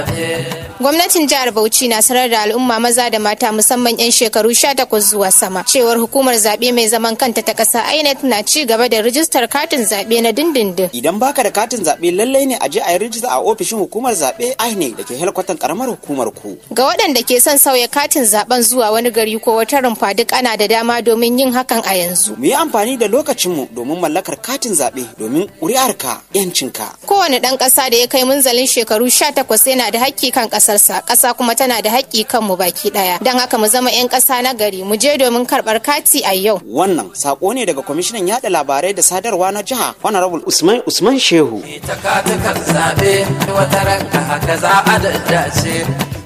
Gwamnatin jihar Bauchi na sanar da al'umma maza da mata musamman 'yan shekaru 18 zuwa sama cewar hukumar zaɓe mai zaman kanta ta ƙasa INEC na ci gaba da rijistar katin zaɓe na dindindin. Idan baka da katin zaɓe lallai ne a je a yi rijista a ofishin hukumar zaɓe INEC da ke helkwatan karamar hukumar ku. Ga waɗanda ke son sauya katin zaɓen zuwa wani gari ko wata rumfa duk ana da dama domin yin hakan a yanzu. Mu yi amfani da lokacinmu domin mallakar katin zaɓe domin ƙuri'arka 'yancinka. Kowane ɗan ƙasa da ya kai munzalin shekaru 18 yana da haƙƙi kan ƙasarsa, ƙasa kuma tana da haƙƙi kan mu baki ɗaya. Don haka mu zama 'yan ƙasa na gari, mu je domin karɓar kati a yau. Wannan sako ne daga kwamishinan yaɗa labarai da sadarwa na jiha Honorable Usman Usman Shehu. Ita katukan zaɓe wata ranka haka za a daddace.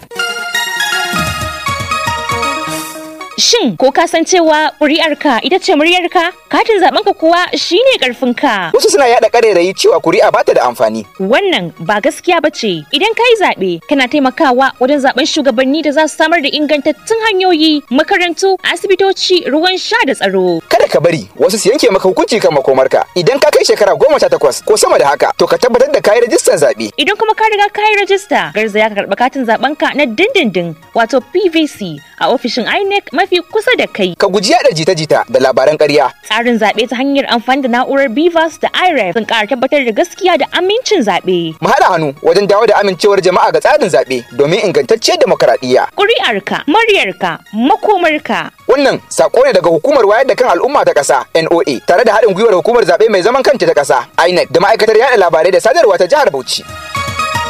Shin ko ka san cewa ƙuri'arka ita ce muryarka? Katin zaɓenka kuwa shine ƙarfinka. Wasu suna yaɗa ƙarairayi cewa kuri'a bata da amfani. Wannan ba gaskiya ba ce. Idan ka yi zaɓe, kana taimakawa wajen zaɓen shugabanni da za su samar da ingantattun hanyoyi, makarantu, asibitoci, ruwan sha da tsaro. Kada ka bari wasu su yanke maka hukunci kan makomarka. Idan ka kai shekara goma sha takwas ko sama da haka, to ka tabbatar da kayi rajistar zaɓe. Idan kuma ka riga ka yi rajista, garzaya ka karɓi katin zaɓenka na dindindin, wato PVC, a ofishin INEC mafi kusa da kai. Ka guji yaɗa jita-jita da labaran ƙarya. Tsarin zaɓe ta hanyar amfani da na'urar BVAS da IREF sun ƙara tabbatar da gaskiya da amincin zaɓe. Mu haɗa hannu wajen dawo da amincewar jama'a ga tsarin zaɓe domin ingantacciyar demokaradiyya. Ƙuri'arka, muryarka, makomarka. Wannan sako ne daga hukumar wayar da kan al'umma ta ƙasa NOA tare da haɗin gwiwar hukumar zaɓe mai zaman kanta ta ƙasa INEC da ma'aikatar yaɗa labarai da sadarwa ta jihar Bauchi.